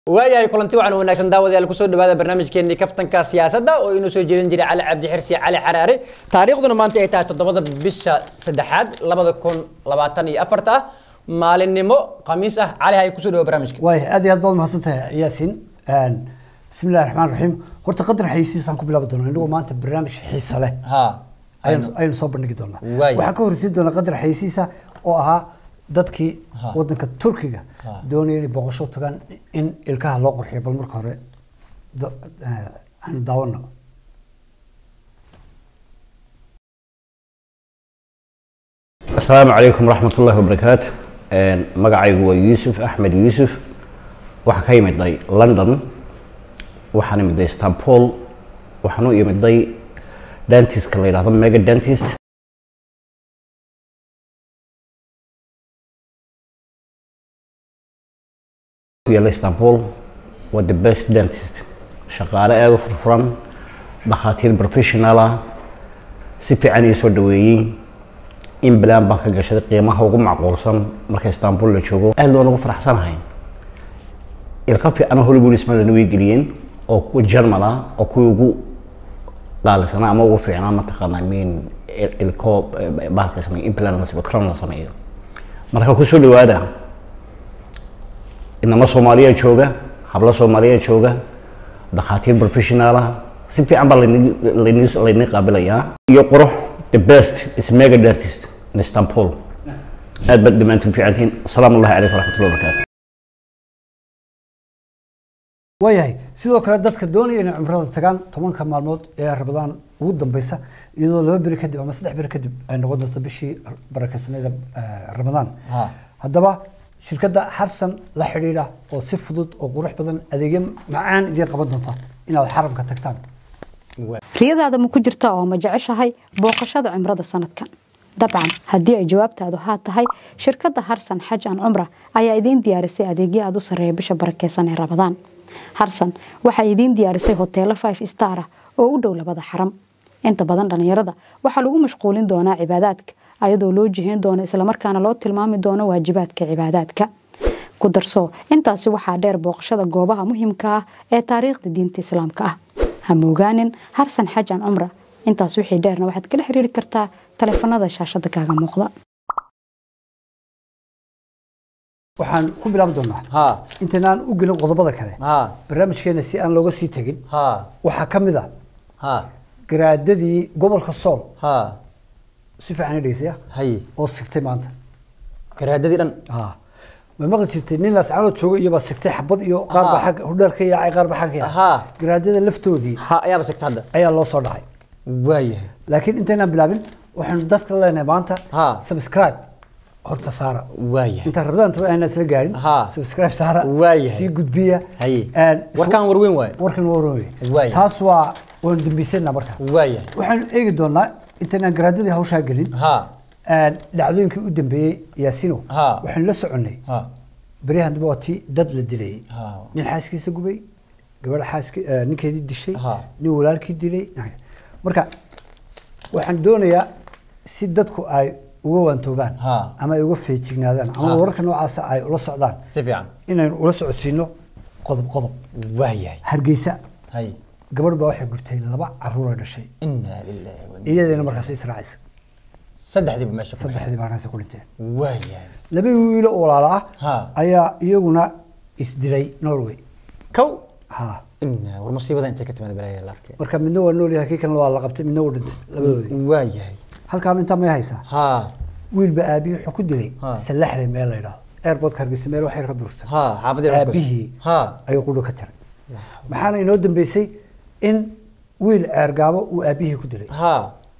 waayahay kulanti wacan wanaagsan daawadayaal kusoo dhawaada barnaamijkeenii kaftanka siyaasadda oo inuu soo jeedin jiray cali cabdi xirsi cali xaraare taariikhduna maanta ay tahay toddobada bisha saddexaad labada kun labaatan iyo afarta maalinimo khamiis ah cali hay kusoo dhawa barnaamijka waay aad iyo aad baad mahadsantahay yaasin bismi illahi raxmaan raxiim horta qadar xayisiisaan ku bilaabi doonaa inagoo maanta barnaamij xiisa leh ha ayaynu ayaynu soo bandhigi doonaa Waay. waxaan ka horreysiin doonaa qadar xayisiisa oo ahaa dadkii Ha. wadanka turkiga Ha. doonaya inay booqasho tagaan in ilkaha loo qorxiyo bal marka hore da- eh, aanu daawano asalaamu calaykum waraxmat ullahi wabarakaatu magacaygu waa yuusuf axmed yuusuf waxaan ka yimiday london waxaan imiday istanbul waxaan u imiday dentiska la yidhahdo mega dentist ku yaalla istanbul waa the best dentist shaqaale aada u furfuran dhakhaatiir professional ah si fiican ii soo dhaweeyey in balaan baan ka gashaday qiimaha ugu macquulsan marka istanbul la joogo aad loo nagu faraxsanahay ilka fiicana hollywood ismadana way geliyeen oo kuwa german ah oo kuwii ugu qaalisanaa ama ugu fiicnaa mataqaanaa min ilko bahalka sameeyo implant la sameeyo crown la sameeyo marka kusoo dhawaada inama soomaaliya jooga hablo soomaaliya jooga dhakhaatiir professional ah si fiican baa layni- layni- layni qaabilayaa iyo qurux the best is mega dentist in istanbul aad baad dhammaantiin fiicantiin asalaamu allahi calaykum waraxmatullahi wabarakaatu waayahay sidoo kale dadka doonaya inay cumrada tagaan tobanka maalmood ee rabadaan ugu dambeysa iyadoo laba beri kadib ama saddex beri kadib ay noqon doonto bishii barakeysanada ramadaan Ha. haddaba shirkadda harsan la xidhiidha oo si fudud oo qurux badan adeegyo macaan idiin qaban doonta inaad xaramka tagtaan riyadaada ma ku jirta oo ma jeceshahay booqashada cumrada sanadkan dabcan haddii ay jawaabtaadu haa tahay shirkadda harsan xaj an cumra ayaa idiin diyaarisay adeegyo aada u sarreeya bisha barakeysan ee rabadaan harsan waxay idiin diyaarisay hoteelo five star ah oo u dhow labada xaram inta badan dhallinyarada waxaa lagu mashquulin doonaa cibaadaadka ayadoo loo jihayn doono islamarkaana loo tilmaami doono waajibaadka cibaadaadka ku darso intaasi waxaa dheer booqashada goobaha muhiimka ah ee taariikhda diinta islaamka ah ha moogaanin harsan xajan cumra intaas wixii dheerna waxaad kala xiriiri kartaa taleefanada shaashada kaaga muuqda waxaan ku bilaabi doonaa ha intaynaan u gelin qodobada kale ha barnaamijkeena si aan looga sii tegin ha waxaa ka mid a ha garaadadii gobolka sool ha si fiican i dhegeysaya hay oo sigtay maanta garaadadii dhan ah ma maqli jirtay nin laascaanood jooga iyo baa sigtay xabad iyo qaar baa Aha. xagga hudheer ka yaacay qaar baa xagga ka Aha. yaacay garaadada laftoodii ha ayaaba sigta hadda ayaa loo soo dhacay waayahay laakiin intaynaan bilaabin waxaanu dadka leenahay maanta Ha. subscribe horta saara waayahay intaan rabadaan taba aanan isla gaarin Ha. subscribe saara Waayahay. sii gudbiya Haye. Een, is- Warkaan warweyn waaye. warkan waa warweyn Waayahay. taas waa waanu dambaysanaa marka waayahay waxaanu eegi doonaa intaynaan garaadadii hawshaa gelin ha een, dhacdooyinkii u dambeeyey yaasino Ha. waxaanu la soconnay ha beryahan dambe waa tii dad la dilayay Ha. nin xaaskiisa gubay gabadha xaaski eh, ninkeedii dishay Ha. nin walaalkii dilay marka waxaan doonayaa si dadku ay uga waantoobaan Ha. ama ay uga feejignaadaan ama Ha. wararka noocaasa ay ula socdaan si fiican inaynu ula socodsiino qodob qodob waayahay hargeysa hay gabadh baa waxay gurtay laba caruura dhashay inaa lillahi wa inna iyadeena markaas israacaysa saddexdiiba meesha ku saddexdii markaas ku dhinteen waayahay laba wiilo oo walaala Ha. ah ayaa iyaguna isdilay norway kow ha inaa war musiibada intay ka timaad balaya la arkay marka midna waa nool yahay kii kalena waa la qabtay midna wuu dhintay labadoodii waayahay halkaan intaa may haysaa ha wiilba aabihii wuxuu ku dilay Ha. sallaxley meel la yidhaahdo airportka hargeysa meel wax yar ka dursan ha xaafadii Rasmus. aabihii ha ayuu qudho ka jaray maxaana inoo dambeysay in wiil ceergaabo uu aabihii ku dilay ha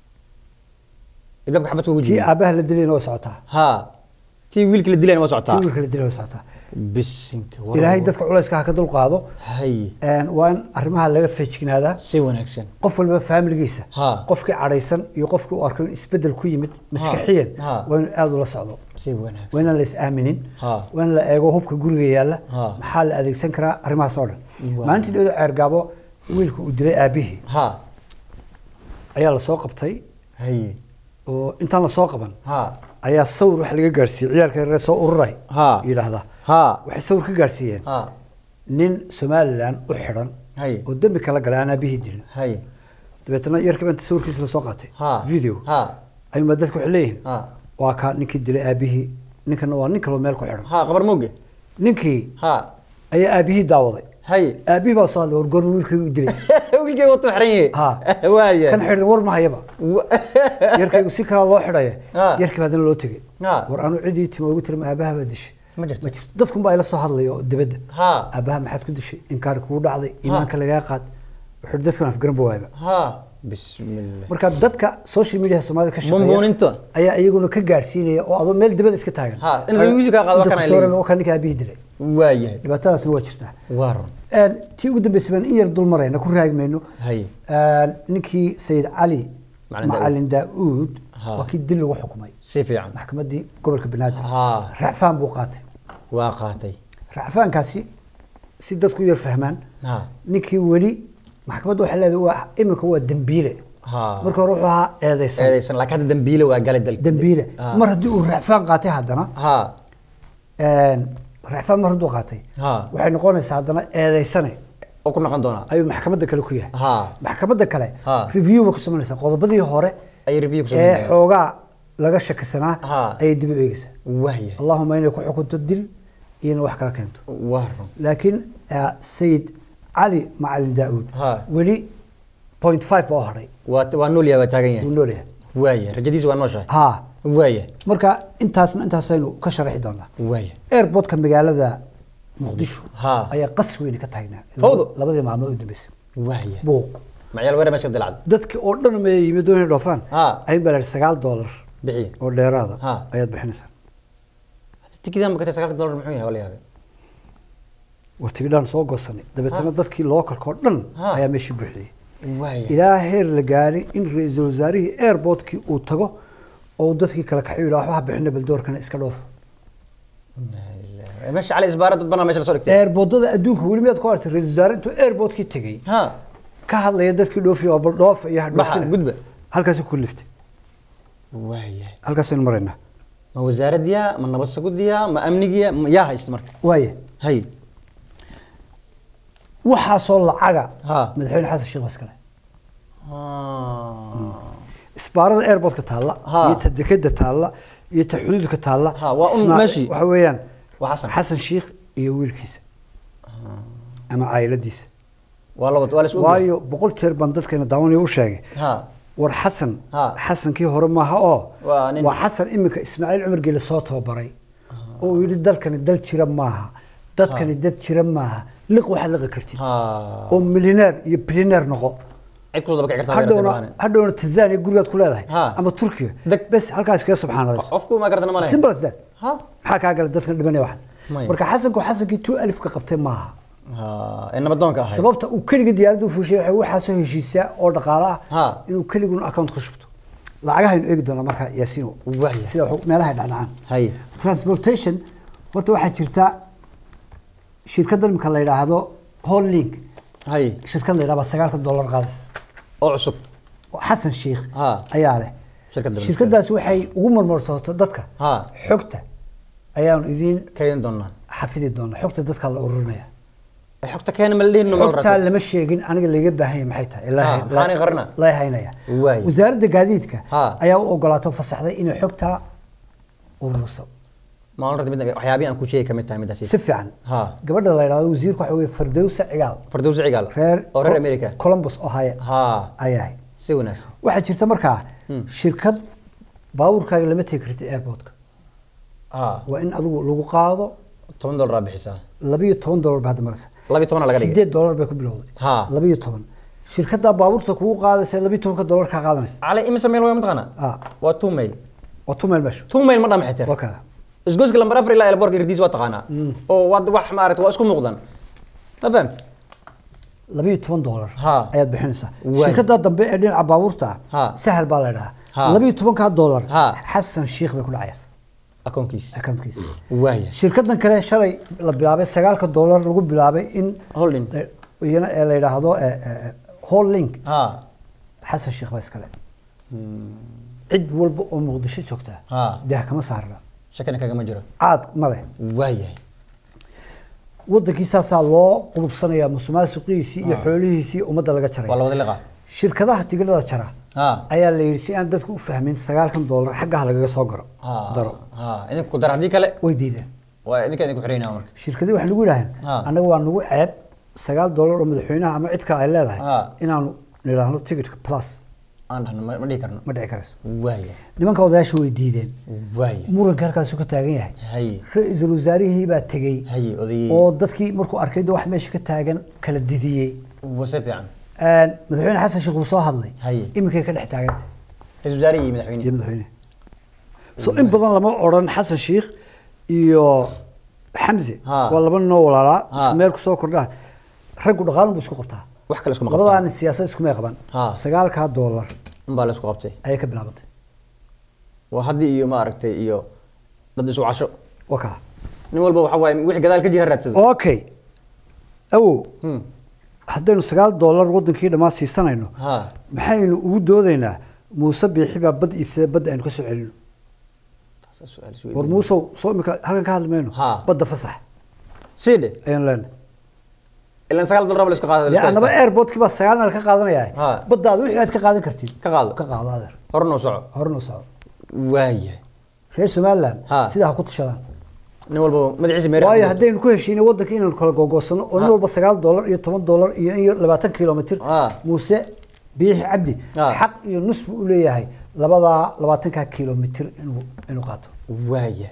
ilabka xabadka ugu tii jiray aabaha la dilayna waa socotaa ha tii wiilkii la dilayna waa tii socotaa wiilka la dilay waa socotaa bisinka war- ilaahay dadka culayska ha ka dul qaado hay een, waa in arrimaha laga feejignaadaa si wanaagsan qof walba faamiligiisa Ha. qofkii cadhaysan iyo qofkii u arko in isbedel ku yimid maskaxiyan Ha. waa inuu aada ula socdo si wanaagsan waa inaan la is-aaminin Ha. waa in la eego hubka guriga yaalla Ha. maxaa la adeegsan karaa arrimahaas oo dhan Waa. maalintii dhowda ceergaabo wiilka uu dilay aabihii ha ayaa lasoo qabtay hay oo intaan lasoo qaban ha ayaa sawir wax laga gaarsiiyey ciyaalka reer soo ururay Ha. yidhaahda ha waxay sawir ka gaarsiiyeen ha nin somalilan u xidhan Hay. oo dembi kala galay aan aabihii dilin hay dabeetana yarkii baa inta sawirkiisa lasoo qaatay ha video ha ayuunbaa dadku waxay leeyihin ha waa kaa ninkii dilay aabihii ninkana waa nin kaloo meel ku xidhan ha qabar mooge ninkii ha ayaa aabihii daawaday hay aabihii baa soo hadlay war goorma wiilkaygu dilay wiilkay watu xiran yahay ha waaya kan xidhan war ma hayaba yarkaygu si kalaa loo xidhaya Ha. yarkii baa haddana loo tegey Ha. war anu cidii timo ugu tiri ma aabaha baa dishay Ma jirto. dadkun baa ila soo hadlaya oo dibadda Ha. aabaha maxaad ku dishay inkaari kugu dhacday iimaanka lagaa qaad wuxuu yidhi dadkan afgaran ba waayba ha bismillah marka dadka social media soomaalida ka shaqeeya Bumbuuninta. ayaa iyaguna ka gaarsiinaya oo adoo meel dibada iska taagan Ha, in sawir video kaa qaado waa Inta kana ku sawirana leeyihin. waa kan ninka aabihii dilay waayahay dhibaatadaasna waa jirtaa waa run Een, tii ugu dambeysay baan in yar dul marayna ku raagi mayno hay Een, ninkii sayid cali Macalin Daa'uud. macalin daauud Ha. waa kii dil lagu xukumay si fiican maxkamaddii gobolka banaadir Ha. racfaan buu qaatay waa qaatay racfaankaasi si dadku u yar fahmaan ha ninkii weli maxkamadda waxay leedahay waa iminka waa dembiile ha marka hore wuxuu ahaa eedeysan eedaysan laakiin hadda dambiile waa galay dalka dembiile Ha. mar haddii uu racfaan qaatay haddana ha een, racfaan mar hadduu qaatay Ha. waxay noqonaysaa haddana eedeysane oo ku noqon doonaa ayuu maxkamadda kale ku yahay Ha. maxkamadda kale Ha. review ba ku samaynaysaa qodobadii hore ay review ku ee sameeyeen xoogaa laga shakisanaa Ha. ayay dib u eegaysaa waayahay allahuma inay ku xukunto dil iyona wax kala keento waa run laakiin eh, sayid cali macalin daauud Ha. weli point five baa u hadhay waa waa nool yahay waa taagan wuu yahay noolyahay waayahay rajadiisa waa nooshahay ha waayahay marka intaasna intaasaynu ka sharaxi doonaa waayahay airportka magaalada muqdisho Ha. ayaa qas weyne ka taagnaa Fawdo. labadii maalmood u dambeysay waayahay buuq macayaal weerar meesha dilacda dadkii oo dhan ma yimid doonay dhoofaan Ha. ayin baa la yidhi sagaal doolar bixiye oo dheeraada Ha. ayaad bixinaysaa tikidan bakatay sagaalka dollar muxuu yahay wala yaabay war tigidhaan soo goosanay dabeetana dadkii lookalka oo dhan Ha. ayaa meeshii buuxiyey waayahay ilaa heer la gaaray in ra-iisul wasaarihii airportkii uu tago oo uu dadkii kale kaxu yidhaha waxba bixina bal doorkana iska dhoofa Inna lillahi. meesha cali isbaara dad banaa meesha lasoo dhigtay airportada adduunka weli miyaad ku aragtay ra-iisul wasaare intuu airportkii tegey ha ka hadlaya dadkii dhoofiya oo bal dhoofa iyo Baxa, hadhoofina gudba. halkaasi ku liftay waayahay halkaasaynu maraynaa ma wasaaradiya ma nabad sugudiya ma amnigiya ma yaa haysta marka waaya hay waxaasoo lacaga Ha. madaxweyne xasan sheekh baskale Ah. isbaarada airportka taalla Ha. iyo ta dekeda taalla iyo ta xuduudka taalla Ha, waa un Ismaaciil- meeshii. waxa weeyaan Waa Xasan. xasan sheekh iyo wiilkiisa ama caayiladiisa waa laba waa la isku waayo boqol jeer baan dadkeena daawanaya u sheegay ha war xasan Ha. xasankii hore maaha oo Waa nin- waa xasan iminka ismaaciil cumar geele soo tababaray oo uu yidhi dalkani dal jira maaha dadkani dad jira maaha liq waxaad liqi kartid ha oo milyaneer iyo bilyaneer noqo cid kusoo daba kici kartaa hadhowna hadhowna tanzania gurigaad ku leedahay Ha. ama turkiga Deg- bes halkaas kaga subxaanallah qofku ma gartana ma simple as that ha maxaa kaa gala dadkan dhimanaya waxan Maya. marka xasanku xasankii two alifka qabtay maaha ha ee nabadoonka ahay sababta uu keligii diyaaradda u fuushay waxay waxaasoo heshiisaa oo dhaqaale Ha. ah inuu keliguna account ku shubto lacagahaynu eegi doonaa markaa yaasiino Waaya. sida wax- meelaha dhacdhacaan hay transportation horta waxaa jirta shirkadda imika la yidhaahdo hollink hay shirkad la yidhahdo sagaalka dollar qaadas oo cusub oo xasan sheikh Ha. ayaa leh Shirkadda shirkadaas waxay ugu marmarsoota dadka Ha. xogta ayaanu idiin kaydin doonaa xafidi doonaa xogta dadka la ururinaya Ee, xogta keena ma la dhihin numa xogtaa lama sheegin aniga laga baahan yahay maxay tahay Ah, maxaanay qarina? la haynaya Waay. wasaaradda gaadiidka Ha. ayaa u ogolaato fasaxday inay xogtaa ururiso ma oran mid waxyaabihi aan ku sheegi kamid tahay midaasi si fiican Ha. gabadha la yidhahdo wasiirku waxa weye fardowsa cigaal fardowsi cigaal reer oo reer america columbus ohio ha ayahay si wanaagsan waxaa jirta markaa shirkad baabuurkaaga lama tegi kartid airportka ha waa in adigu lagu qaado toban dollar aa bixisaa labiyo toban dollar ba hadda maraysa labiyo tobanaa laga dhigay sideed dollar bay ku bilowday Ha. labiyo toban shirkaddaa baabuurta kugu qaadaysa labiyo tobanka dollar kaa qaadanaysa cali imise meel waa mataqaana Ah. waa two mail waa tu meel meesha two mail ma dhama xitir waa kada isgoyska lambar afar ilaa elborka irdiis waa taqaanaa oo waa wax maaragta waa isku muuqdan ma fahamti labiyo toban dollar Ha. ayaad bixinaysaa Waay. shirkaddaa dambe ee dhinaca baabuurta Ha. sahal baa la Ha. idhahaa labiyo tobankaa dollar Ha. xasan sheikh bay ku dhacaysa akoonkiisa accountkiisa waaya shirkadan kale shalay la bilaabay sagaalka dollar lagu bilaabay in Holding. eh, iyana ee la yidhaahdo eh, eh, holding ha xasan sheikh baa iskale cid walba oo muqdisho joogta Ha. daah kama saarna shakina kagama jiro caad ma leh waayahay wadankii saasaa loo qulubsanayaa musuqmaasuqiisii iyo xoolihiisii ummadda laga waa la jaray wada liqa shirkadaha tigidhada jara ha ayaa la yidhi si aan dadku u fahmin sagaalkan doolar xaggaha lagaga soo garo ha daro ha idinku dar haddii kale way diideen waa idinka idinku xiraynaa marka shirkadii waxay nagu yidhaaheen Ah. annaga waa nagu ceeb sagaal doolar oo madaxweynaha ama cid kale ay leedahay Ah. inaanu nidhaahno ticketka plus aan dhahno ma ma dhihi karno ma dhici karayso waaya nimanka odayaasha way diideen waaya muranka halkaasu ka taagan yahay haye ra-iisul wasaarihii baa tegey haye odayey oo dadkii markuu arkay de wax meesha ka taagan kala didiyey wase fiican madaxweyne xasan sheekh wuu soo hadlay Haye. iminkay ka dhex taaganta ra-isul wasaarihi iyo madaxweyne iyo madaxweyne so in badan lama odhan xasan sheekh iyo xamse Ha. waa laba ninoo walaalaa Ha. isku meel kusoo kordhaa raggu dhaqaalun bu isku qabtaa wax kale iskuma labadaan siyaasad iskumay qaban Ha. sagaalkaa doolar unbaa la isku qabtay ayay ka bilaabantay waa haddii iyo maaragtay iyo dad isu casho waa kaa nin walba waxa waaye wixii gadaal ka jira ha raadsado okay awow Hmm. haddaynu sagaal doolar wadankii dhammaan siisanayno ha maxaynu ugu doodaynaa muuse biixi baa bad iibsaday badda aynu ka soo celino Taasaa su'aal is war weydiin. muusow soo imika halkan ka hadli mayno Ha. badda fasax sii dhe ayaan leenahay ilan sagaal dollar ba la isku qaada la dee isku annaba haystaa. airportkii baa sagaal meel ka qaadanaya Ha. baddaada wixii aad ka qaadan kartid ka qaado ka qaado adeer hor noo soco horena u soco waaya reer somaliland Ha. sidaa ha ku tashadaan nin walba madaxiisa meeraha waayo ku jirto. haddaynu ku heshiinay waddanka inaynu kala gogoosano oo nin Ha. walba sagaal doolar iyo toban doolar iyo iyo labaatan kilomitr Ha. muuse biixi cabdi Ha. xaq iyo nus buu u leeyahay labadaa labaatankaa kilomitr inuu inuu qaato waaya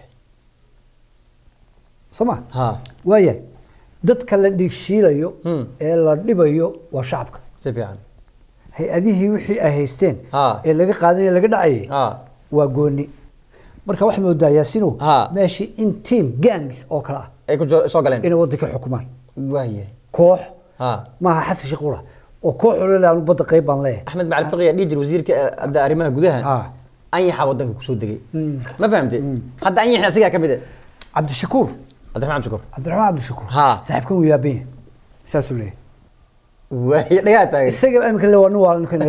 soo ma ha waayahay dadka la dhiigshiilayo Hmm. ee la dhibayo waa shacabka si fiican hay-adihii wixii ay haysteen Ha. ee laga qaadanaya laga dhacayay ha waa gooni marka waxaad moodaa yaasino Ha. meeshii in team gangs oo kale ah ay ku jo- soo galeen inay waddanka xukumaan waaya koox ha maaha xasan sheekh qura oo koox olole anu badda qayb baan leeyahay axmed macali fiqiya dhihi jir wasiirka eh, hadda arrimaha gudaha Ha. anyaxa wadanka kusoo degay ma fahamtay hadda anyaxi asigaa ka mid ah cabdishakuur cabdiraxmaan cabdishakuur cabdiraxmaan cabdishakuur Ha. saaxiibkan wuu yaaban yahay saasuu leeyahay waaya dhagaa taagay isaga imika le waa nin waa ninka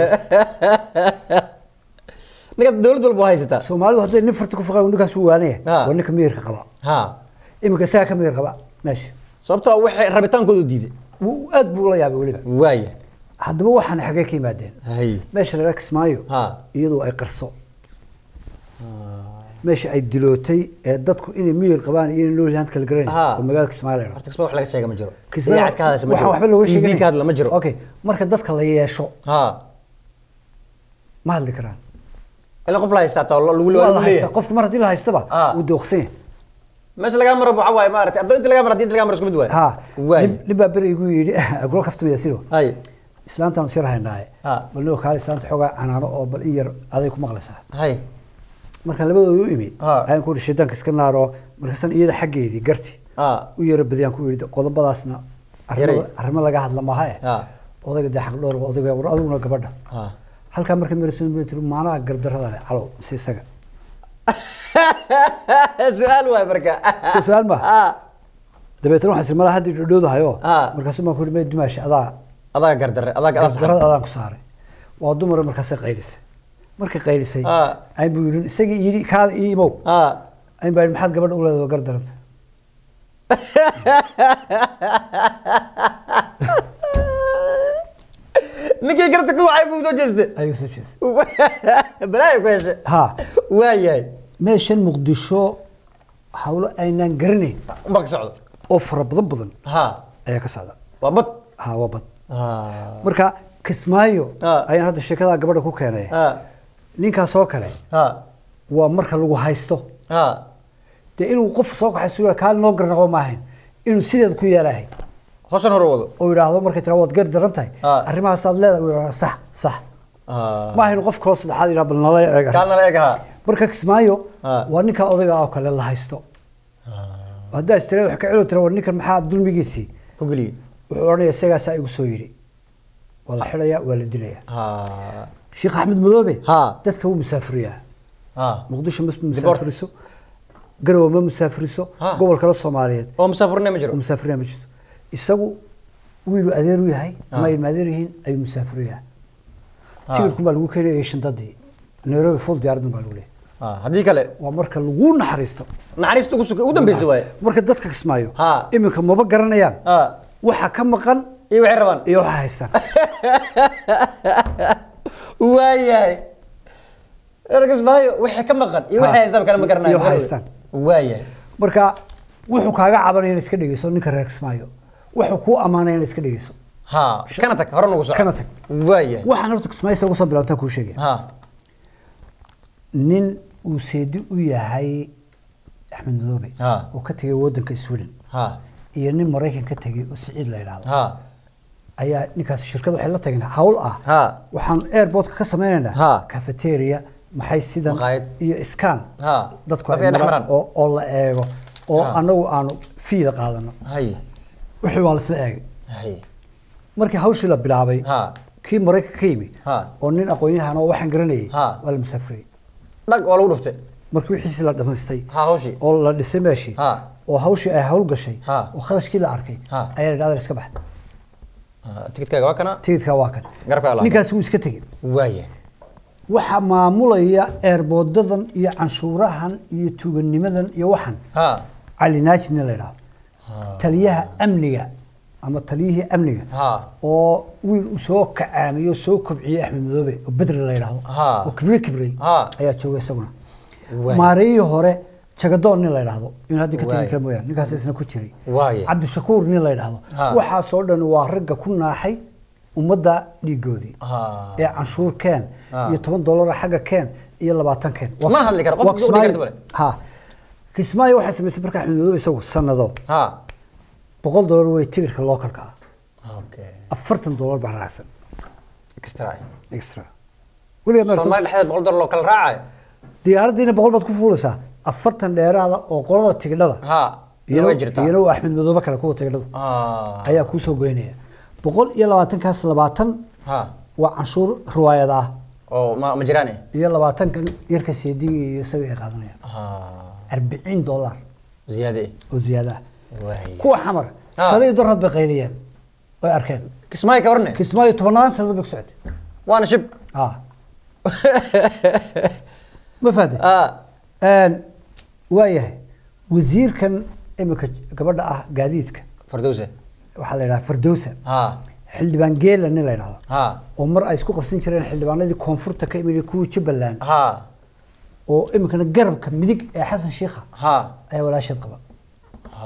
ninka dowlad walba waa haysataa soomaalidu hadday nin farta ku faqaan ninkaas wuu waanaya Ha. waa ninka miyirka qaba ha imika isagaa ka miyir qaba meesha sababtoo waxay rabitaankoodu diiday wuu aad buu ula yaabay weliba waaya haddaba waxaan xagee ka yimaadeen hay meesha la kismaayo Ha. iyadoo ay qarso meesha ay dilootay ee dadku inay miyir qabaan iyo inay noolyahan kala garanay Ha. oo magaalada kismaayo la horta kisma wax laga sheega ma jiro Kismaayo idaacad ka hadasha ma waxaan jiro waxba looga TV sheegay ka hadla ma jiro okay marka dadka la yeesho ha ma hadli karaan ilaa qof la haystaa taa lagu waa la lagu haystaa leeyahay qofki mar haddii la haystaba Ha. wuu dooqsan yahay meesha lagaa maro waxa waaye maaragtay haddoo inta lagaa maro haddii inta lagaa maro isku mid waaye ha waay nin- nin baa beri igu yidhi golo kaftamaya sido hay islaantaan sir haynaaye Ha. bal nio kaale islaanta xoogaa canaano oo bal in yar aday ku maqlaysaa hay markaan labadooda u imi Ha. ayaan ku yidhi shaydaanka iska naaro markaasan iyada xaggeedii garti ha u yara badiyaan ku yidhi qodobadaasna Yaray. arrimo arrimo laga hadla maaha eh ha odayga dee xaq dhowr odayga war adiguna gabadha ha halkaa markay maraysan bay tiri maanaha gardarrada leh calow mise isaga su-aal waay marka Si su-aal ma? ha dabeetana waxaan isir malaha haddii dhowdhahayo Ha. markaasuu baan ku yidhi may dumaashi adaa adaa gardare adaa adaa gardarrada adaan ku saaray waa dumar markaasay qaylisay markay qaylisay Ha. ayn buu yidhi isagii yidhi kaada ii imow ha ayn baa yidhi maxaad gabadha u leedahay waa gardaranta ninkii garta ku waxay ku soo jeestay ayuu soo jeestay balaayo ku heshay ha waayahay meeshan muqdisho hawlo aynaan garanayn unbaa ka socda oo fara badan badan ha ayaa ka socda waa bad ha waa bad ha marka kismaayo Ha. ayaan hadda sheekadaa gabadha ku keenay ha ninkaas oo kale ha waa marka lagu haysto ha dee inuu qof soo kaxayso kaali noo garnaqo maahayn inuu sideed ku yeelahay hoosan hore wado oo yidhaahdo markay tira waad gar daran tahay Ha. arrimahaasaad leedahay uu yidhahdo sax sax ha maaha inuu qof kaloo saddexaad yidhaha bal nala eeg kaalna la eeg ha marka kismaayo Ha. waa ninka odayga oo kale la haysto haddaa istireed wax ka cilo tira war ninkan maxaa dulmigiisii ku geliyey wuxuu odhanaya isagaasaa igu soo yidhi waa la xidhaya waa la dilaya ha sheekh axmed madoobe Ha. dadka wuu musaafuriyaa ha muqdisho ma musaafuriso garowe ma musaafuriso Ha. gobol kale soomaaliyeed oo musaafurne ma jiro oo musaafuriyaa ma jirto isagu wiilu adeer u yahay ama Ha. ilma adeer yihiin ayuu musaafuriyaa Ha. tigirkun baa lagu keenayay shandadii nairobi full diyaaradun baa lagu leeyahay ha haddii kale waa marka lagu naxariisto naxariista ugu suka ugu dambeysa waaye marka dadka kismaayo Ha. iminka maba garanayaan ha waxa ka maqan iyo waxay rabaan iyo waxa haystaan waayahay ergas maayo wixii ka maqan iyo wixii Ha. haystaan kale ma garanayo Iyo waxa haystaan. waayahay marka wuxuu kaaga cabanaya in iska dhegeyso ninka reer kismaayo wuxuu kuu ammaanaya in iska dhegeyso ha kana tag hore nagu soco Kana tag. waayahay waxaan horta kismaayo ugu soo bilaabtaan kuu sheegaya ha nin uu seedi u yahay axmed madoobe Ha. oo ka tegay wadanka sweden ha iyo nin maraykan ka tegay oo siciid la yidhaahdo ha ayaa ninkaas shirkad waxay la tageen hawl ah Ha. waxaan airportka ka sameynaynaa Ha. cafeteria maxay sidan Maqaayad. iyo scan Ha. dadku Dadka ay ay dhex maraan maraan. oo oo la eego oo Ha. anagu aanu fiida qaadano hay wixii waa lasla eegay hay markii hawshii la bilaabay Ha. kii maraykan ka yimi Ha. oo nin aqoon-yahan oo waxaan garanayay Ha. waa la musaafiriyey dhag waa lagu dhuftay markii wixiisi la dhamaystay ha hawshii oo la dhisay meeshii Ha. oo hawshii ay hawl gashay Ha. oo kharashkii la arkay Ha. ayaa la dhahda iska bax Ha, tikidkaaga waa kana tigidkaa waa kan Garabka alaabta. ninkaasi wuu iska tegey waayahay waxaa maamulaya eerboodadan iyo canshuurahan iyo tuuganimadan iyo waxan ha cali naaji nin la yidhahdo taliyaha amniga ama taliyihii amniga ha oo wiil uu soo kacaamiyey oo soo kobciyey axmed madoobe oo bedri la yidhahdo Ha. oo kibre kibrey Ha. ayaa jooga isaguna Waay. maareeyii hore jagadoon nin la yidhahdo in hadda ka Waay. tegi kara mooyaane ninkaas isna ku jiray Waay. cabdishakuur nin la yidhahdo Ha. waxaasoo dhan waa ragga ku naaxay ummadda dhiigoodii ha ee canshuur keen Ha. iyo toban dollar xagga keen iyo labaatan keen Ma hadli karo, qof Waa wuxuu Kismaayo- dhihi karta ha kismaayo waxay samaysay marka axmed madoobe isagu sanado ha boqol dollar wey tigirka localka ah okay afartan dollar baa raacsan extra extra weligaa ma aragtay? soomaali dhexdeed boqol dollar loo kala raacayo diyaaraddiina boqol baad ku fuulaysaa afartan dheeraada oo qolada tigidhada ha iyana way jirtaa iyana waa axmed madoobe kale kuwa tigidhadu ha ayaa kuu soo goynaya boqol iyo labaatankaas labaatan ha waa canshuur riwaayad ah oo ma ma jiraan iyo labaatankan yarka seediga iyo isaga ay qaadanayaan ha arbiciin dollar ziyaade oo ziyaada ah waay kuwa xamar Ah. shalay darrad bay qayliyeen way arkeen kismaayo ka warne kismaayo tobannaan sanado bay ku socotay waana shib ah ma fahanteen ha waayahay wasiirkan imika gabadha ah gaadiidka fardowse waxaa la yidhaha fardowsa ha xildhibaan geela nin la yidhahdo ha oo mar ay isku qabsan jireen xildhibaanadii koonfurta ka imid kuwii jubbaland ha oo imikana garabka midig ee xasan shiikha ha ayaa walaasheed qaba ha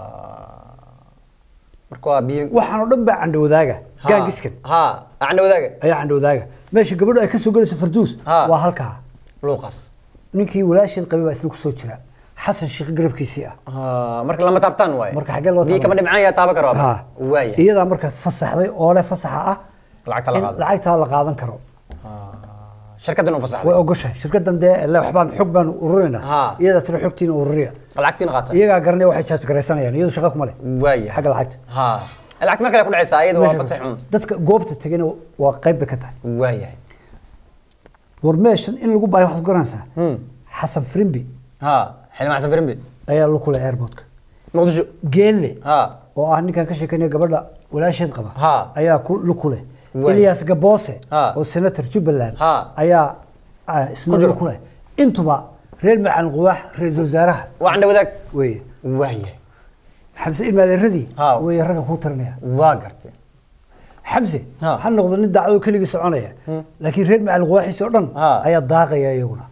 marka waa biyo waxaan oo dhan baa candhowdaaga Ha. gaangiskan ha acna wadaaga ayaa candhowdaaga meesha gabadhu ay ka soo gelayso farduus Ha. waa halkaa luuqas ninkii walaasheed qabay baa isna kusoo jira xasan shiikh garabkiisii ah ha marka lama taabtaan waaye Marka xaggee loo dii taaban? kama dhimcaan yaa taaba karo Ha. waaya iyadaa marka fasaxday oo leh fasaxa ah lacagta la in qaado lacagtaa la qaadan karo shirkaddan u way fasaxday ogoshahay shirkadan dee le waxbaan xog baan ururinaa Ha. iyadaa tira xogtiina ururiya lacagtiina qaata iyagaa garanaya waxay jaaj garaysanayaan iyadu shaqa kuma leh waaya xagga lacagta ha lacagta mar kale ku dhacaysaa iyada waa fasax xun dadka goobta tegana waa qayb bay ka tahay waayahay war meeshan in lagu baayo waxaad ku garanaysaa Hmm. xasan frimbi ha xildhibaan xasan firimbi ayaa lu kuleh airportka muqdisho geelle ha oo ah ninkan ka sheekeynaya gabadha walaasheed qaba Ha. ayaa ku lu kuleh Waay. ilyas gaboose Ha. oo senator jubbaland Ha. ayaa ah, isna Ku jiro. lu kuleh intuba reer macalin quwaax ra-iisul wasaaraha waa candha wadaag weeye waayahay xamse ilmaadeeradii Ha. weeye ragga kuu tarinaya waa gartay xamse Ha. ha noqdo nin daacado keligii soconaya laakiin reer macalin quwaaxiisi oo dhan Ha. ayaa daaqaya iyaguna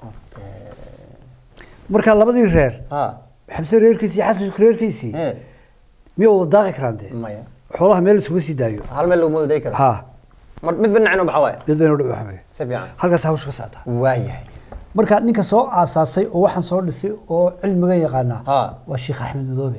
marka labadii reer ha xamse reerkiisii iyo xasan reerkiisii Eh, miyay wada daaqi karaan dee maya xoolaha meel iskuma sii daayo hal meel lagu moodo day karo ha mar mid ba dhinacin u baxa waaye mid baynu dhici waxbay si fiican halkaas hawsha ka socota waayahay marka ninka soo aasaasay oo waxaan soo dhisay oo cilmiga yaqaanaa Ha. waa sheekh axmed madoobe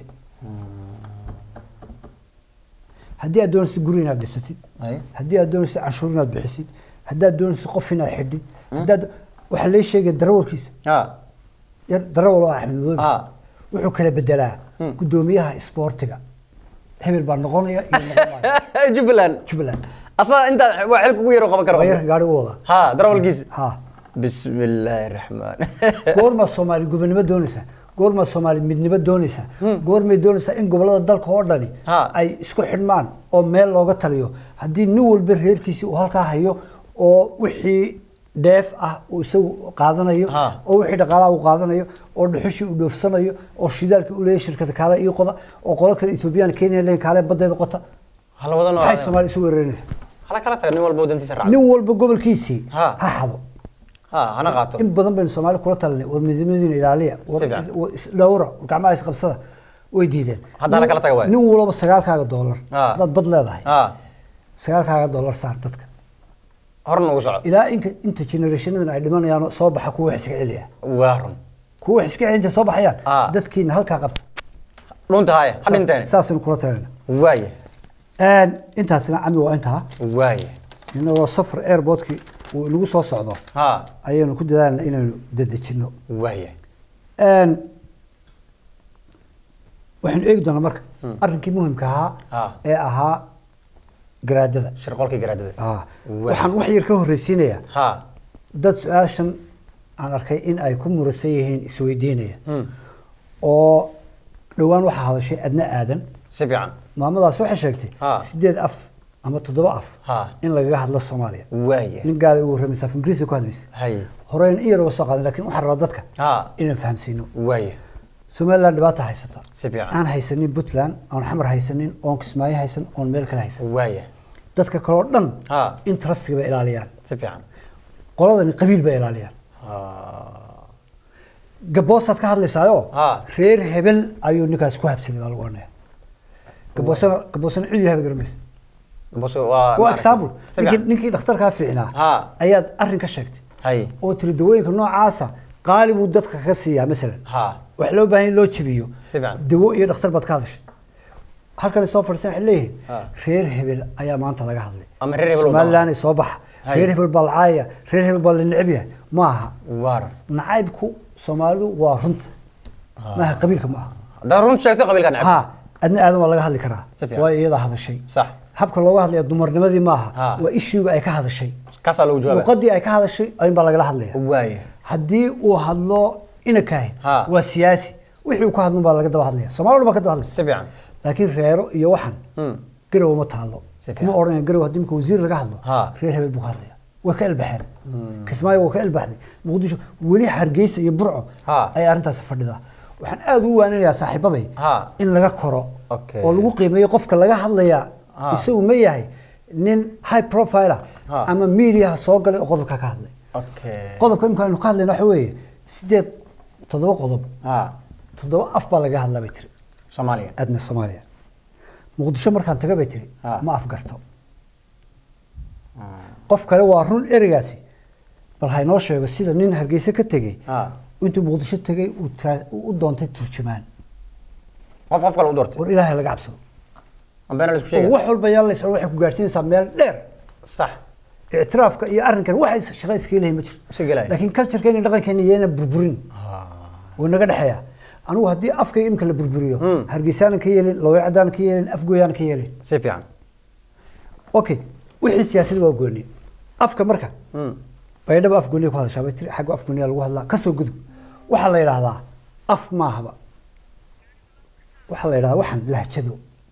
haddii aad doonaysid guri inaad dhisatid Ay. haddii aad doonaysid canshuur inaad bixisid haddii aad doonaysid qof inaad xidhid haddaad waxaa lee sheegaya darawalkiisa ha yar darawal oo ah axmed madoobe Ha. wuxuu kala bedelaa guddoomiyaha isboortiga hebel baa noqonaya iyo noqon maayo jubbaland jubbaland asaga intaa waa xilka ugu yaro qaban karo waa yarka gaari u wada ha darawalkiisa ha bismi illaahi raxmaan goormaa soomaali gobonimo doonaysaa goormaa soomaali midnimo doonaysaa goormay doonaysaa in gobolada dalka oo dhani Ha. ay isku xidhmaan oo meel looga taliyo haddii nin walba reerkiisii uu halkaa hayo oo wixii dheef ah uu isagu qaadanayo Ha. oo wixii dhaqaalaha uu qaadanayo oo dhuxushii uu dhoofsanayo oo shidaalkii uu leeyahay shirkada kaale ii qoda oo qolo kale ethoobiyan kenya leeyahay kaale badeeda qota hala wada maxay noolaa soomaaliya isu weeraraysa hala kala taga nin walba wadantiisa raaca nin walba gobolkiisii Ha. ha xado ha hana qaato in badan baynu soomaali kula talinay war midnimadiina ilaaliya war Si fiican. war isdhowra war gacmaha isqabsada way diideen Hadda hala kala taga waay. nin walba sagaalkaaga doolar Ha. haddaad bad leedahay ha sagaalkaaga doolar saar dadka horna ugu soco ilaa inka inta generationadan ay dhimanayaan soo baxa kuwa wax iska celiya waa run kuwa wax iska celinta soo baxayaan Ah. dadkiina halkaa qabta dhunta haya ha dhinteen saasaynu kula talinayna waaya intaasina cami waa intaa waaya inagoo safar airportkii uu inagu soo socdo ha ayaynu ku dadaalna inaynu dedejino waaya waxaynu eegi doonaa marka arrinkii muhimka ahaa Ah. ee ahaa garaadada shirqolkii garaadada Ah. Waay. waxaan wax yar ka horreysiinayaa ha dad su-aashan aan arkay in ay ku muransan yihiin isweydiinaya Hmm. oo dhowaan waxaa hadashay adna aadan si fiican maamadaas waxay sheegtay Ah. sideed af ama toddoba af Ha. in lagaga hadlo soomaaliya waaya nin gaala ugu warramaysa af ingiriisi ku hadlaysa hay horeyna in yar uga soo qaadan lakin waxaan rabaa dadka ha inaan fahamsiino waaya somaliland dhibaata haysata si fiican aan haysanin puntland oon xamar haysanin oon kismaayo haysan oon meel kale haysan waaya dadka kaleo dhan Ha. interestiga bay ilaaliyaan si fiican qoladani qabiil bay ilaaliyaan ha gaboosaad ka hadlaysaayo Ha. reer hebel ayuu ninkaas ku habsaday baa lagu oranaya gaboosana gaboosana cid yahay garamaysa bas waa waa example si ninkii fiican ninkii dhakhtarkaa fiicnaa Ha. ayaad arrin ka sheegtay hay oo tiri dawooyinka noocaasa qaali buu dadka kaga siiyaa masalan ha wax loo baahan in loo jabiyo Si fiican. dawo iyo dhakhtar baad ka hadashay halkan soo fadhiisan waxay leeyihiin Ha. reer hebel ayaa maanta laga hadlay Ama reer hebel oo somaliland soo baxa Hay. reer hebel baa la caayaya reer hebel baa la neceb yahay ma aha waar nacaybku soomaalidu waa runta maaha qabiilka ma aha haddaad run sheegto qabiilka necab ha adna aadan waa laga hadli karaa Si fiican. waa iyada hadashay sax habka looga hadlaya dumarnimadii maaha Ha. waa ishuuga ay ka hadashay kaasaa lagu jawaaba luqadii ay ka hadashay ayun baa lagala hadlaya waaya haddii uu hadlo inakahin Ha. waa siyaasi wixii uu ka hadlun baa laga daba hadlaya soomaalida baa ka daba hadlaysa si fiican laakiin reero iyo waxan Hmm. garow ma taalo Si kuma fiican. odhanaya garow haddii imika wasiir laga hadlo Ha. reer hebel buu ka hadlaya way ka elbaxeen kismaayo waa ka elbaxday muqdisho weli hargeysa iyo burco Ha. ayaa arrintaas fadhidaa waxaan aada ugu waaninayaa saaxiibaday Ha. in laga koro Okay. oo lagu qiimeeyo qofka laga hadlaya Ha. isagu ma yahay nin high profile ah Ha. ama mediaha soo galay oo qodobka ka hadlay okay qodobka imika aynu ka hadlayna waxa weeye sideed toddoba qodob ha toddoba af baa laga hadlaa bay tiri soomaaliya adna soomaaliya muqdisho markaan taga bay tiri Ha. ma afgarto qof kale waa run ereygaasi bal haynoo sheego sida nin hargeysa ka tegey ha intuu muqdisho tegey uu tra- uu u doontay turjumaan qof qof kale u doortay war ilaahay laga cabsado ma beena la isku oo sheegay wax walba yaa lays waxay ku gaadhsiinaysaa meel dheer sax ictiraafka iyo arrinkan waxay shaqo iska leeyihin ma jirto Iska gelaya. laakiin culturekeena dhaqankeena iyana burburin wuu naga dhexeeya anigu haddii afkayga imika la burburiyo hargeysaanan ka yeelin laweecadaanan ka yeelin afgooyaanan ka yeelin si fiican okay wixii siyaasadda waa gooni afka marka Hmm. baydhaba af gooniya ku hadashaa bay tiri xagga af gooniya lagu hadlaa kasoo gudub waxaa la yidhaahdaa af maahaba waxaa la yidhahdaa waxaan lahjado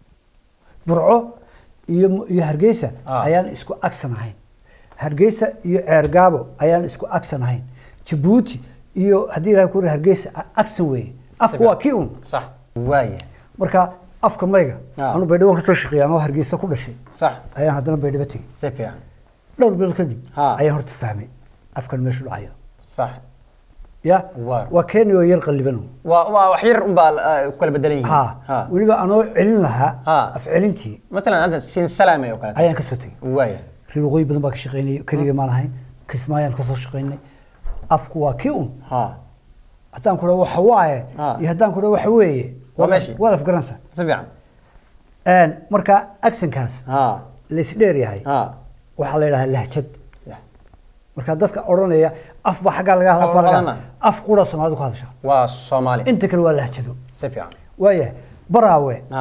burco iyo iyo hargeysa Ah. ayaan isku agsan ahayn hargeysa iyo ceergaabo ayaan isku agsan ahayn jabuuti iyo haddii ilahay ku hargeysa a- agsan weeye afku waa kii un sax waaya marka afka mayga Ah. anu baydhabo kasoo shaqeeya anoo hargeysa ku dhashay sax ayaan haddana baydhabo tegey si fiican dhowr bil kadib Ha. ayaan horta fahmay afkan meeshu dhacayo sax ya Waa. waa kenya oo yar qalliban waa waa wax yar unbaa ah, ku kala bedelan yihiin ha weliba anoo celin lahaa Ha. af celintii matalan hadda siin salaame oo kale ayaan kasoo tegey waaya reer waqooyi badan baa ka shaqeynayay keligay maan ahayn kismaayaan kasoo shaqeynay afku waa kii un ha haddaan ku dhaho waxa waaye Ha. iyo haddaan ku dhaho waxa weeye Waa meeshii. waad afgaranaysaa si fiican Een, marka actionkaas ha laysdheer yahay ha waxaa la yidhahaa lahjad sax marka dadka odhanaya af baa xaggaa laga hadla Af afbaa laga badana. hadla. af qura soomaalidu ku hadashaa waa soomaali inta kale waa lahjado si fiican waayahay baraawe ha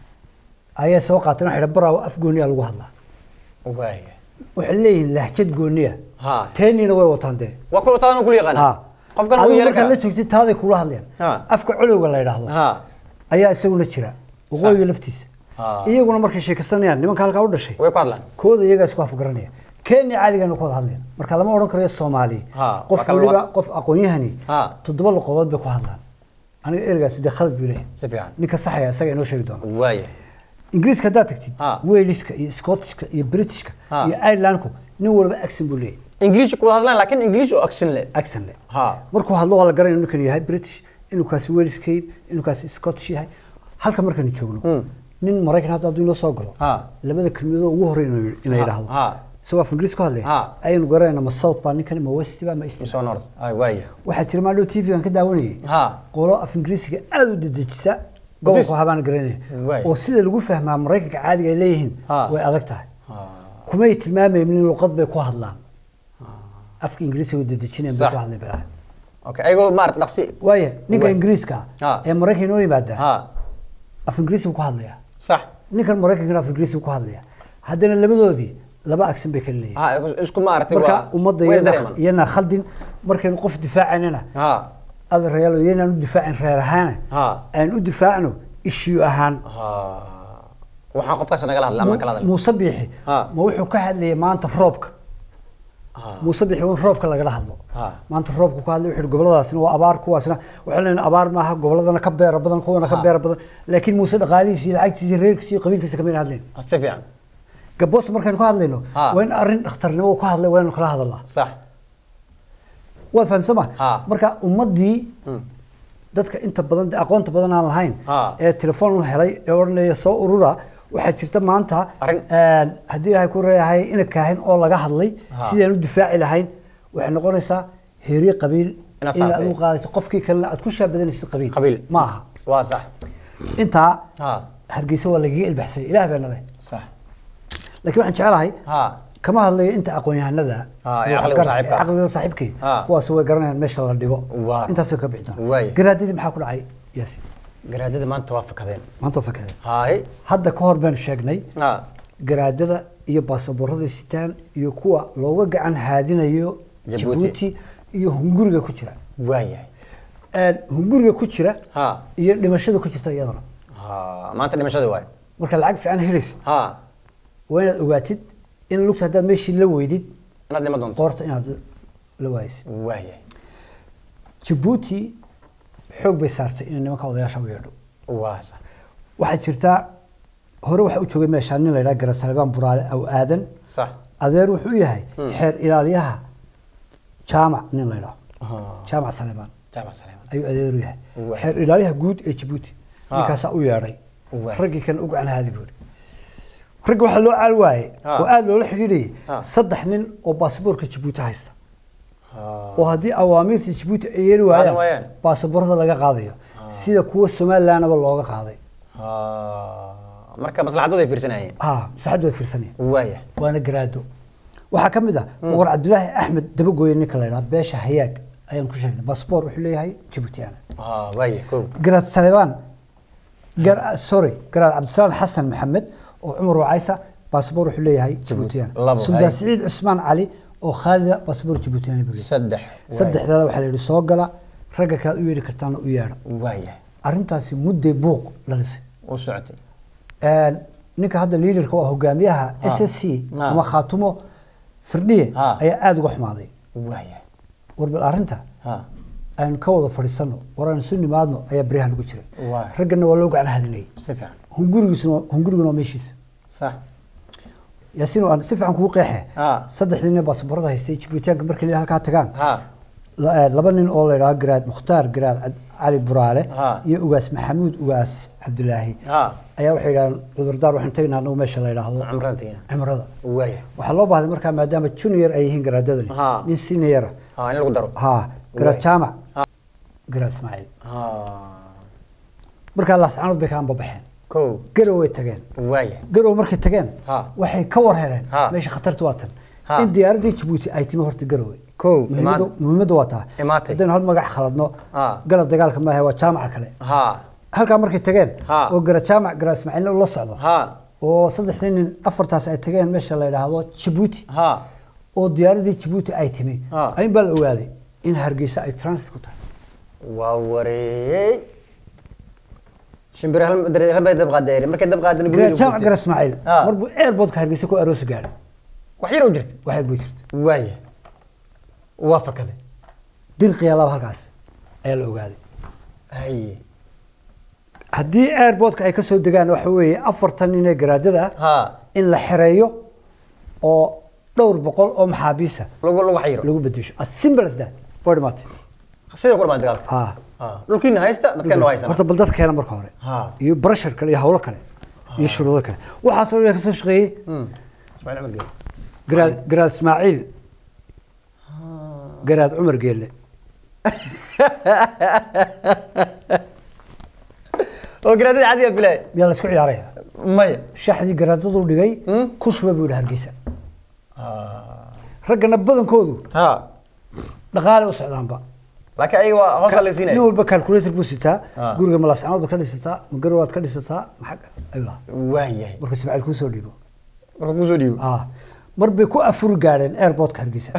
ayaa soo qaateen waxay dhahan baraawe af gooniya lagu hadlaa waaya waxay leeyihiin lahjad gooniya ha teeniina way wataan dee waa kuwa taana kula yaqaan ha qofkan uu adigu yar markaad la joogtid taaday kula hadlayaan Ha. afka colowga la yidhaahdo ha ayaa isaguna jira waqooyiga laftiisa Ha. iyaguna markay sheekaysanayaan nimanka halkaa u dhashay way ku hadlaan kooda iyagaa isku afgaranaya kenya caadigaanu ku wada hadlayna marka lama odhan karayo soomaali Ha, qof waa kala waliba wad- qof aqoon-yahani Ha. toddoba luqadood bay ku hadlaan aniga ereygaasi dee khalad buu leeyahay si fiican ninka saxaya isaga inoo sheegi doona waaya ingiriiska haddaad tagtid Ha. waliska iyo scottishka iyo britishka Ha. iyo irelandku nin walba accent buu leeyahay ingiliish ku hadlaan laakiin ingiliish oo aksin le accent le ha markuu hadlo waa la garanaya inuu kan yahay british inuu kaasi waliska yahay inuu kaasi scottish yahay halka markaynu joogno nin maraykan hadda hadduu inoo soo galo Ha. labada kelmadood ugu horey inuu inay Ha, idhaahdo ha. isagoo af ingiriis ku hadlaya Ha. ayaynu garanayna ma south baa ninkan ma west baa ma east baa. soo nord ay waaya waxaa jira maadhow t v-gan ka daawanayay ha qolo af ingiriisiga aada u dedejisa gobolku habaan garanaya Waay. oo sida lagu fahmaa maraykanka caadiga ay leeyihiin Ha. way adag tahay ha kumay tilmaamaynin luqad bay ku hadlaan afka ingiriisiga oo dedejinayan bay Sax. ku hadlay bilaa okay ayagoo maarata dhaqsi waaya ninka Waay. ingiriiska Ha. ee maraykan inoo yimaada ha af ingiriisi buu ku hadlaya sax ninkan maraykankana af ingiriisi buu ku hadlaya haddana labadoodii laba agsan bay kala leeyihin ha isku maaragtay marka waa ummadda way iyana isdareemaan. iyana khaldin markaynu qof difaacaynana ha adeerayaal iyanaan u difaacin reer ahaana Ha. aan u difaacno issue ahaan ha waxaan qofkaas nagala hadla ama kala hadla muuse biixi Ha. ma wuxuu ka hadlayay maanta roobka ha muuse biixi waa in roobka lagala hadlo Ha. maanta roobka ku hadlay wuxuu yihi goboladaasina waa abaar kuwaasna waxaan leenahay abaar maaha goboladana ka beera badan kuwana ka Ha. beera badan laakiin muuse dhaqaalihiisa iyo lacagtiisa iyo reerkiisa iyo qabiilkiisa kamayna hadlayn si fiican gaboos markaynu ka hadlayno Ha. waa in arrin dhakhtarnimo uu ka hadlay waa inaynu kala hadalnaa sax waad fahamsan ma Ha. marka ummaddii dadka inta badan dee aqoonta badan aan lahayn Ha. ee telefoon u helay ee odhanaya soo urura waxaa jirta maanta Arrin- een, haddii ilaahay ku reeyahay ina kaahin oo laga hadlay Ha. sidaan u difaaci lahayn waxay noqonaysaa heerye qabiil Inaad inaad saartay. u qaadato qofkii kalena aad ku shaabadanaysid qabiil qabiil ma aha waa sax intaa ha hargeysa waa lagaga ilbaxsay ilaah baa nale sax laakiin waxaan jecelahay ha kama hadlayo inta aqoon-yahanada Ha, ee ee caqliga waxgarta- saaxiibka. ee caqliga saaxiibkii Ha. kuwaas way garanayaan meesha la dhigo Waa. intaasoo ka bixi doona Waay. garaadadii maxaa ku dhacay yaasi garaadada maanta waa fakadeen maanta waa fakadeen haay hadda ka hor baynu sheegnay ha garaadada iyo baasaboorada sitaan iyo kuwa looga gacan haadinayo Jabuuti. jabuuti iyo hunguriga ku jira waayahay Een, hunguriga ku jira ha iyo dhimashada ku jirta iyadana ha maanta dhimashada waay marka lacag fiican helaysid ha waa inaad ogaatid in lugta haddaad meeshii la weydid inaad dhima doonto qoorta inaad la waaysid waayahay jabuuti xoog bay saartay inay nimanka odayaasha u yeedho waa sax waxaa jirtaa hore waxaa u joogay meeshaa nin la yidhaha garan salebaan buraale aw aadan sax adeer wuxuu u yahay xeer ilaaliyaha jaamac nin la yidhaho ha jaamac salebaan jaamac saleeman ayuu adeer u yahay Waay. xeer ilaaliyaha guud ee jabuuti Ha. ninkaasaa u yeedhay Waay. raggii kan u gacan haadi buuri raggi waxaa loo caal waayey Ha. oo aada loola xidhiidhayay Ha. saddex nin oo baasaboorka jabuuti haysta ha oo haddii awaamiirta jabuuti ay yeeli Qaadan waayaan waayaan. baasaboorada laga qaadayo sida kuwa somalilandaba looga qaaday ha marka maslaxadooda ay fiirsanayeen ha masaxaddu way fiirsanaya waayahay waana garaado waxaa ka mid ah boqor cabdilaahi axmed dabagooye ninka la yidhaha beesha hayaag ayaan ku sheegnay baasboor wuxuu leeyahay jabuutiyaana ha waayahay kow garaad salebaan gar sorry garaad cabdisalaam xasan maxamed oo cumar wacaysa baasboor wuxuu leeyahay jabuutiyaan Labo, suldaan hay. siciid cusmaan cali oo khaalida baasboor jabuutiyaan buu leeyahay saddex saddexdaada waxaa la yidhi soo gala ragga kale u yeedhi kartaana u yeedha waayahay arrintaasi mudday buuq la dhisay u socotay Een, ninka hadda liidarka oo hogaamiyaha s s c Ha. ama khaatumo firdhiye Ha. ayaa aada uga xumaaday waayahay warbal arrinta ha aynu ka wada fadhiisano war aan isu nimaadno ayaa beryahan ugu jiray Waay. raggana waa loo gacan hadinayay si fiican hungurigiisuna hunguriguna waa meeshiisa sax yaasiin aan si fiican kugu qeexe Ha. saddexdii nin baasaboorada haystay jibuutiyaanka markii la halkaa tagaan ha la- eh, laba nin oo la yidhaha garaad mukhtaar garaad Cad- cali buraale Ha. iyo ugaas maxamuud ugaas cabdilaahi ha ayaa waxay yidhahdeen cudurdaar waxaan tegaynaa anagu meesha la yidhaahdo cumrantiina cimrada waayahay waxaa loo baahday markaa maadaama junior ay yihiin garaadadani Ha. nin seniora ha in lagu daro ha garaad Waay. jaamac Ha. garaad ismaaciil ha markaa laascanood bay ka anbabaxeen kow garow way tageen waayahay garow markay tageen Ha. waxay ka war heleen Ha. meesha khatartu waa tan Ha. in diyaaradii jabuuti ay timi horta garowe Kow, muhiimadu imaan- muhiimaddu waa taa imaatay. haddaynu hal magac khaladno Ha. galab dagaalka maahe waa jaamaca kale ha halkaa markay tageen Ha. oo gara jaamac gara ismaaciilna ula socdo ha oo saddexdii nin afartaas ay tageen meesha la yidhaahdo jabuuti ha oo diyaaradii jabuuti ay timi Ha. ayin baa la ogaaday in hargeysa ay transit ku tahay waa wareeyey shimbir hal hal bay dab qaadeen markay dab qaadeen gara jaamac gara ismaaciil Ha. marbuu airportka hargeysa ku aroosi gaadhay wax yar oo jirta wax yar buu jirta waaya waa fakaday dirqiya laba halkaas ayaa la ogaaday haye haddii airportka ay ka soo degaan waxa weeye afartan nin ee garaadada ah ha in la xereeyo oo dhowr boqol oo maxaabiisa lagu lagu xayiro lagu bedesho as simple as that waa dhimaatay sidoo ku dhamaan dagaalka ha ha dhulkiina haysta dadkeena waa haysan horta bal dadka keena marka hore Ha. iyo barashar kale iyo hawlo kale iyo shuruudo kale waxaasoo dhan ka soo shaqeeyey ismaaciil cumar geele garaad garaad ismaaciil garaad cumar geelle oo garaadada caadiga bilaay miyaa la isku ciyaaraya maya shaxdii garaadaduu dhigay Hmm? ku shuba buu yidhi hargeysa raggana badankoodu ha dhaqaale u socdaanba laakiin ayaga waa hoosa la siinaya nin walba calculator buu sitaa Ah. guriga malaascanood baad ka dhisataa magarowaad ka dhisataa maxaa ayuu lahaa waayahay markuu ismaaciil kuu soo dhiibo marka kusoo dhiibo ah mar bay ku afuri gaadheen airportka hargeysa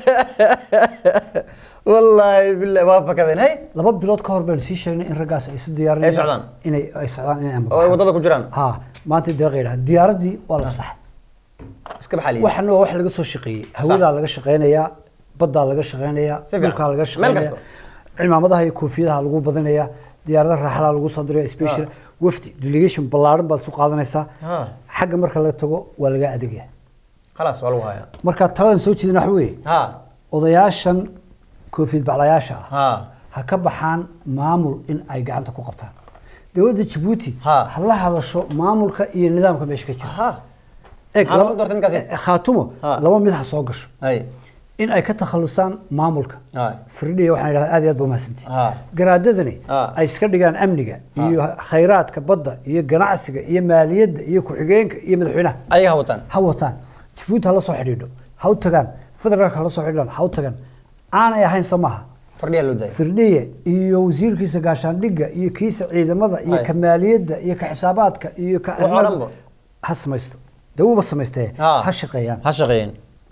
wallaahi billahi waa fakadeen hay laba bilood ka hor baynu sii sheegnay in raggaas ay isu diyaarinayaan Ay socdaan? inay ay socdaan inay oo ay waddada ku jiraan ha maanta deeqa yidhaha diyaaradii waa la fasaxay iska baxaliya waxana waa wax laga soo shaqeeyey hawadaa laga shaqeynayaa baddaa laga shaqeynayaa Si fiican. dhulkaa laga Meel shaqeynaya kasto. cimaamadaha iyo koofiyadaha lagu badinaya diyaaradaha raaxalaha lagu soo diraya special wafdi delegation ballaaran baad isu qaadanaysaa Ha. xagga marka laga tago waa laga adeegaya khalaas waa lagu hayaa marka taladan soo jeedin waxa weeye ha odayaashan koofiyad baclayaasha ah ha ha ka baxaan maamul in ay gacanta ku qabtaan dowladda jabuuti Ha. ha la hadasho maamulka iyo nidaamka meesha ka jira ha Eeg, Maxaad laba- ku doortay ninkaasi? eh, khaatumo Ha. laba mid ha soo gasho hay in ay ka takhalusaan maamulka Ha. firdhiya waxaan idhahdaa aad iyo aad ba mahadsantihi Ha. garaadadani Ha. ay iska dhigaan amniga iyo khayraadka badda iyo ganacsiga iyo maaliyadda iyo ku-xigeenka iyo madaxweynaha ayaga ha wataan ha wataan jabuuti ha la soo xidhiidho ha u tagaan federaalka ha la soo xidhiidhaan ha u tagaan aanay ahayn soo maaha fardhiyaa loo daayay firdhiye iyo wasiirkiisa gaashaandhigga iyo kiisa ciidamada iyo Hay. ka maaliyadda iyo ka xisaabaadka iyo ka Wax oo dhanba. ha samaysto dee wuuba samaystee Ha. ha shaqeeyaan ha shaqeeyeen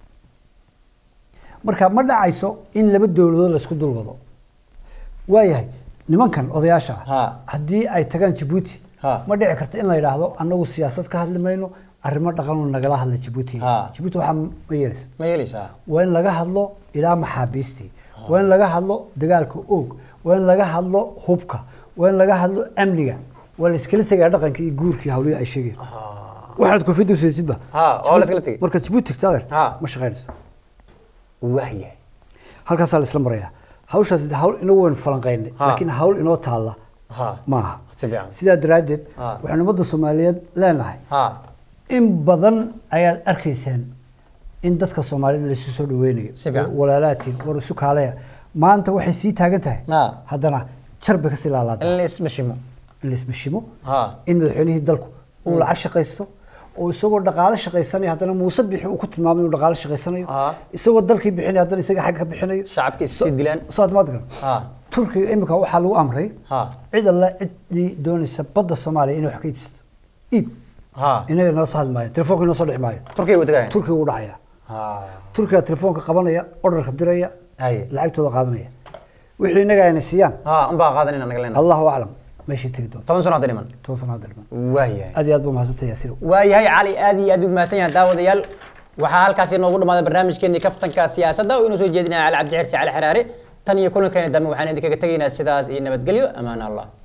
marka ma dhacayso in laba dowladood laysku dul wado waayahay nimankan odayaasha ah Ha. haddii ay tagaan jabuuti Ha. ma dhici karta in la yidhaahdo annagu siyaasad ka hadli mayno arrimo dhaqanu nagala hadla jabuuti Ha. jabuuti waxaa ma yeelaysa ma yeelaysaa waa in laga hadlo ilaa maxaabiistii waa in laga hadlo dagaalka oog waa in laga hadlo hubka waa in laga hadlo amniga waa la iskala tegaya dhaqanka iyo guurkii hawlihi ay sheegeen waxaad koofiyadda usidatidba Ha, waa la iskala tegay. marka jabuuti tagta adeer Ha. ma shaqaynayso waayahay halkaasaa la isla marayaa hawshaas de hawl inagu waynu falanqaynay Ha. laakiin hawl inoo taalla ha maaha si fiican sidaa daraaddeed Ha. waxaynu ummadda soomaaliyeed leenahay ha in badan ayaad arkaysaan in dadka soomaalida laisu soo dhaweynayo Si fiican. walaalaatiin war isu kaaleya maanta waxay sii taagan tahay Ha. haddana jar bay kasii laalaada in la ismashimo in la ismashimo ha in madaxweynihii dalku uu lacag shaqaysto oo isagoo dhaqaale shaqaysanaya haddana muuse bixi uu ku tilmaamay inuu dhaqaale shaqaysanayo Ha. isagoo dalkii bixinaya haddana isaga xagga ka bixinayo shacabka is sii dilaan soo admaad garan ha turkiga imika waxaa lagu amray ha cid alle ciddii doonaysa badda soomaaliya inay wax ka iibsato iib ha inaga nala soo hadli maayo telefoonka inoo soo dhici maayo turkiga way tagayaan turkiga uu dhacaya ha turkiga telefoonka qabanaya orderka diraya Haye. lacagtooda qaadanaya wixii inaga ayna siiyaan ha unbaa qaadanina naga leena allahu aclam meeshii tegi doonta toban sano hadda dhiman toban sano hadda dhiman waayahay aad iyo aad baa mahadsantahay yaasirow waayahay cali aad iyo aad u mahadsan yahay daawadayaal waxaa halkaasi noogu dhammaaday barnaamijkeenii kaftanka siyaasadda oo inuu soo jeedinaya cali cabdi xirsi cali xaraare tan iyo kulankeena dambe waxaan idinkaga tegaynaa sidaas iyo nabadgelyo amaan allah